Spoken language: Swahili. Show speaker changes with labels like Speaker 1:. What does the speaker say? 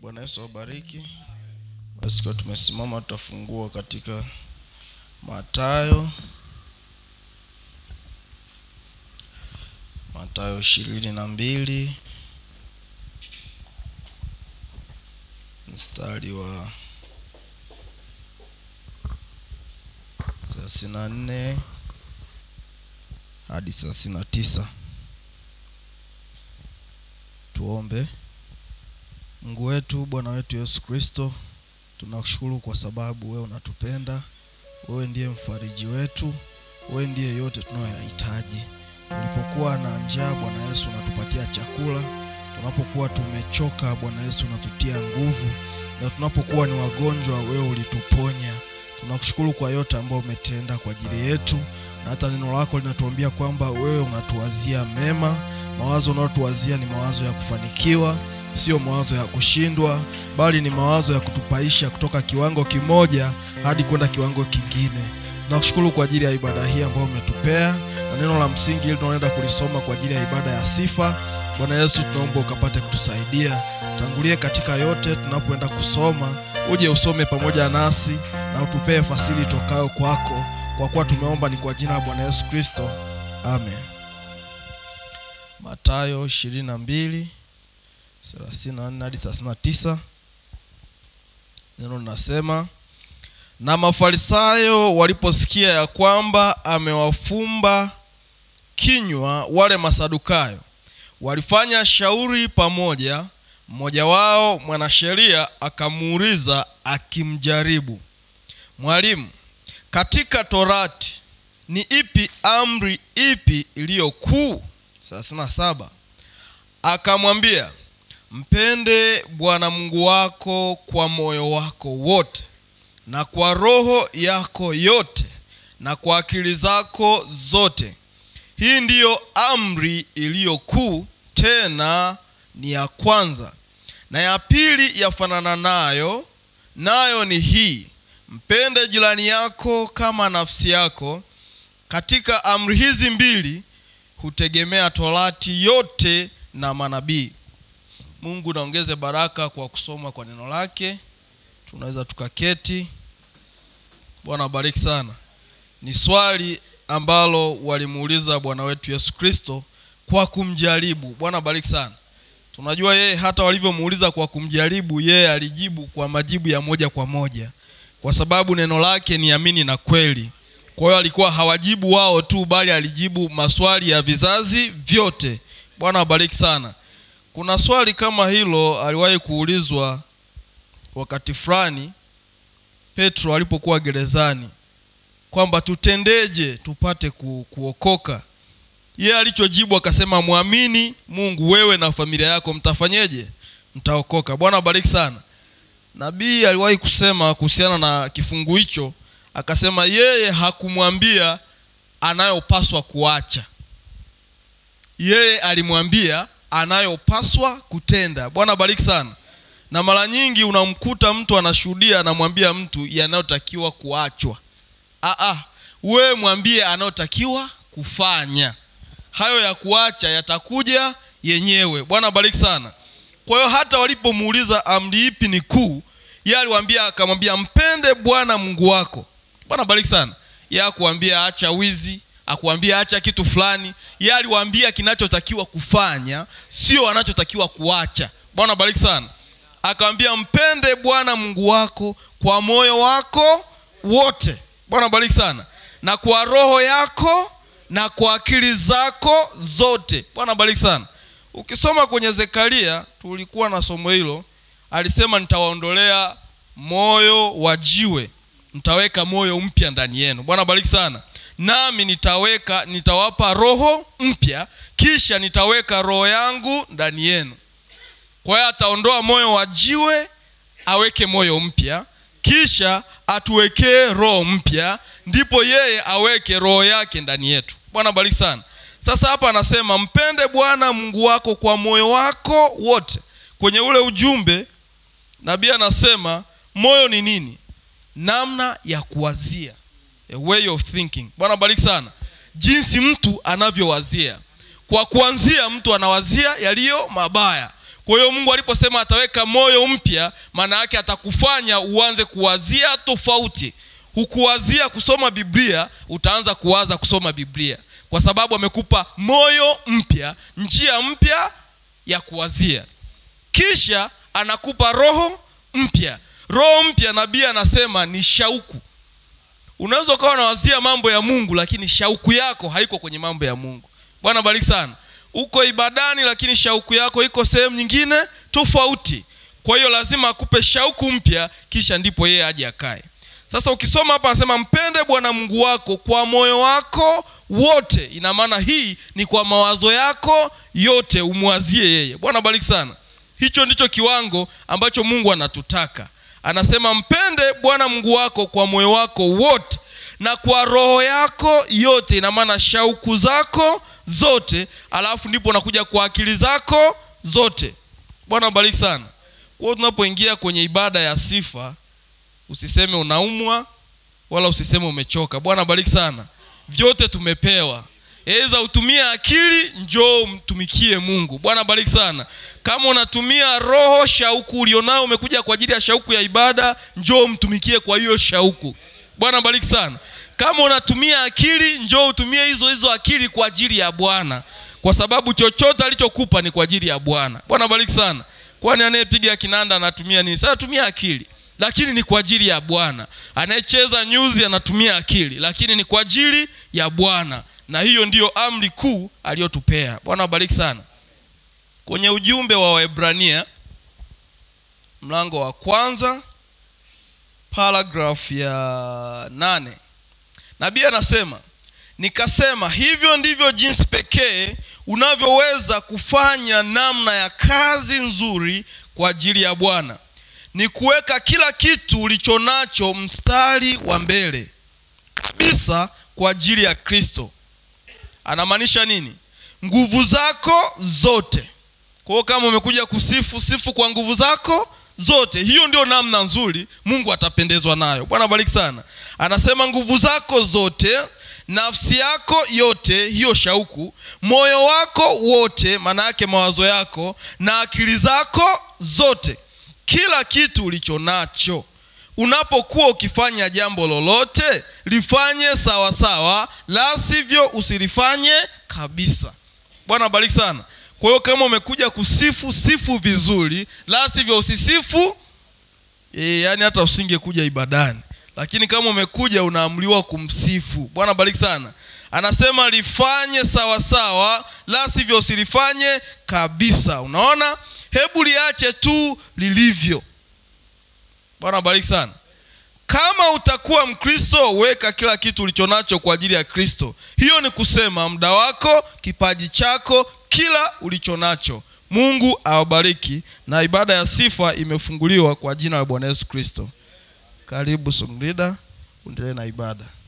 Speaker 1: Bwana Yesu awabariki. Basi kwa tumesimama, tutafungua katika Mathayo, Mathayo ishirini na mbili mstari wa thelathini na nne hadi thelathini na tisa. Tuombe. Mungu wetu, Bwana wetu Yesu Kristo, tunakushukuru kwa sababu wewe unatupenda. Wewe ndiye mfariji wetu, wewe ndiye yote tunayoyahitaji. Tulipokuwa na njaa, Bwana Yesu unatupatia chakula. Tunapokuwa tumechoka, Bwana Yesu unatutia nguvu, na tunapokuwa ni wagonjwa, wewe ulituponya. Tunakushukuru kwa yote ambayo umetenda kwa ajili yetu, na hata neno lako linatuambia kwamba wewe unatuwazia mema. Mawazo unayotuwazia ni mawazo ya kufanikiwa, sio mawazo ya kushindwa, bali ni mawazo ya kutupaisha kutoka kiwango kimoja hadi kwenda kiwango kingine. Tunakushukuru kwa ajili ya ibada hii ambayo umetupea, na neno la msingi hili tunaenda kulisoma kwa ajili ya ibada ya sifa. Bwana Yesu, tunaomba ukapate kutusaidia, tangulie katika yote. Tunapoenda kusoma, uje usome pamoja nasi na utupee fasiri itokayo kwako, kwa kuwa tumeomba ni kwa jina la Bwana Yesu Kristo, amen. Mathayo 22 34 hadi 39, neno linasema na Mafarisayo waliposikia ya kwamba amewafumba kinywa wale Masadukayo, walifanya shauri pamoja. Mmoja wao mwanasheria akamuuliza akimjaribu, Mwalimu, katika Torati ni ipi amri ipi iliyo kuu? thelathini na saba. Akamwambia, mpende Bwana Mungu wako kwa moyo wako wote na kwa roho yako yote na kwa akili zako zote. Hii ndiyo amri iliyo kuu, tena ni ya kwanza. Na ya pili yafanana nayo, nayo ni hii, mpende jirani yako kama nafsi yako. Katika amri hizi mbili hutegemea Torati yote na manabii. Mungu naongeze baraka kwa kusoma kwa neno lake. Tunaweza tukaketi. Bwana abariki sana. Ni swali ambalo walimuuliza Bwana wetu Yesu Kristo kwa kumjaribu. Bwana abariki sana. Tunajua yeye hata walivyomuuliza kwa kumjaribu, yeye alijibu kwa majibu ya moja kwa moja, kwa sababu neno lake ni amini na kweli. Kwa hiyo alikuwa hawajibu wao tu, bali alijibu maswali ya vizazi vyote. Bwana abariki sana. Kuna swali kama hilo aliwahi kuulizwa wakati fulani Petro alipokuwa gerezani kwamba tutendeje tupate ku, kuokoka. Yeye alichojibu akasema, mwamini Mungu, wewe na familia yako mtafanyeje? Mtaokoka. Bwana abariki sana. Nabii aliwahi kusema kuhusiana na kifungu hicho, akasema yeye hakumwambia anayopaswa kuacha, yeye alimwambia anayopaswa kutenda. Bwana abariki sana. Na mara nyingi unamkuta mtu anashuhudia, anamwambia mtu yanayotakiwa kuachwa. Aa, wewe mwambie anayotakiwa kufanya. Hayo ya kuacha yatakuja yenyewe. Bwana bariki sana. Kwa hiyo hata walipomuuliza amri ipi ni kuu, yeye aliwaambia, akamwambia mpende Bwana Mungu wako. Bwana bariki sana. Yeye akuambia acha wizi, akuambia acha kitu fulani. Yeye aliwaambia kinachotakiwa kufanya, sio anachotakiwa kuacha. Bwana bariki sana. Akamwambia mpende Bwana Mungu wako kwa moyo wako wote. Bwana bariki sana, na kwa roho yako na kwa akili zako zote. Bwana bariki sana. Ukisoma kwenye Zekaria, tulikuwa na somo hilo, alisema nitawaondolea moyo wa jiwe, nitaweka moyo mpya ndani yenu. Bwana bariki sana. Nami nitaweka nitawapa roho mpya, kisha nitaweka roho yangu ndani yenu. Kwa hiyo ataondoa moyo wa jiwe aweke moyo mpya, kisha atuwekee roho mpya, ndipo yeye aweke roho yake ndani yetu. Bwana bariki sana. Sasa hapa anasema mpende Bwana Mungu wako kwa moyo wako wote. Kwenye ule ujumbe nabii anasema moyo ni nini? Namna ya kuwazia, a way of thinking. Bwana bariki sana, jinsi mtu anavyowazia. Kwa kuanzia, mtu anawazia yaliyo mabaya kwa hiyo mungu aliposema ataweka moyo mpya maana yake atakufanya uanze kuwazia tofauti hukuwazia kusoma biblia utaanza kuwaza kusoma biblia kwa sababu amekupa moyo mpya njia mpya ya kuwazia kisha anakupa roho mpya roho mpya nabii anasema ni shauku unaweza ukawa unawazia mambo ya mungu lakini shauku yako haiko kwenye mambo ya mungu bwana bariki sana uko ibadani lakini shauku yako iko sehemu nyingine tofauti kwa hiyo lazima akupe shauku mpya kisha ndipo yeye aje akae sasa ukisoma hapa anasema mpende bwana mungu wako kwa moyo wako wote ina maana hii ni kwa mawazo yako yote umwazie yeye bwana bariki sana hicho ndicho kiwango ambacho mungu anatutaka anasema mpende bwana mungu wako kwa moyo wako wote na kwa roho yako yote ina maana shauku zako zote alafu ndipo nakuja kwa akili zako zote bwana bariki sana kwa hiyo tunapoingia kwenye ibada ya sifa usiseme unaumwa wala usiseme umechoka bwana bariki sana vyote tumepewa eza utumie akili njoo umtumikie mungu bwana bariki sana kama unatumia roho shauku ulionayo umekuja kwa ajili ya shauku ya ibada njoo umtumikie kwa hiyo shauku bwana bariki sana kama unatumia akili njoo utumie hizo hizo akili kwa ajili ya bwana kwa sababu chochote alichokupa ni kwa ajili ya bwana bwana bariki sana kwani anayepiga kinanda anatumia nini sasa tumia akili lakini ni kwa ajili ya bwana anayecheza nyuzi anatumia akili lakini ni kwa ajili ya bwana na hiyo ndiyo amri kuu aliyotupea bwana wabariki sana kwenye ujumbe wa waebrania mlango wa kwanza paragraph ya nane nabii anasema nikasema hivyo ndivyo jinsi pekee unavyoweza kufanya namna ya kazi nzuri kwa ajili ya bwana ni kuweka kila kitu ulicho nacho mstari wa mbele kabisa kwa ajili ya kristo anamaanisha nini nguvu zako zote kwa hiyo kama umekuja kusifu sifu kwa nguvu zako zote hiyo ndio namna nzuri mungu atapendezwa nayo bwana bariki sana anasema nguvu zako zote nafsi yako yote hiyo shauku moyo wako wote maana yake mawazo yako na akili zako zote kila kitu ulicho nacho unapokuwa ukifanya jambo lolote lifanye sawa sawa la sivyo usilifanye kabisa bwana bariki sana kwa hiyo kama umekuja kusifu sifu vizuri la sivyo usisifu e, yaani hata usingekuja ibadani lakini kama umekuja unaamriwa kumsifu bwana bariki sana anasema lifanye sawa sawa la sivyo usilifanye kabisa unaona hebu liache tu lilivyo bwana bariki sana kama utakuwa mkristo weka kila kitu ulichonacho kwa ajili ya kristo hiyo ni kusema muda wako kipaji chako kila ulichonacho mungu awabariki na ibada ya sifa imefunguliwa kwa jina la bwana yesu kristo karibu songrida uendelee na ibada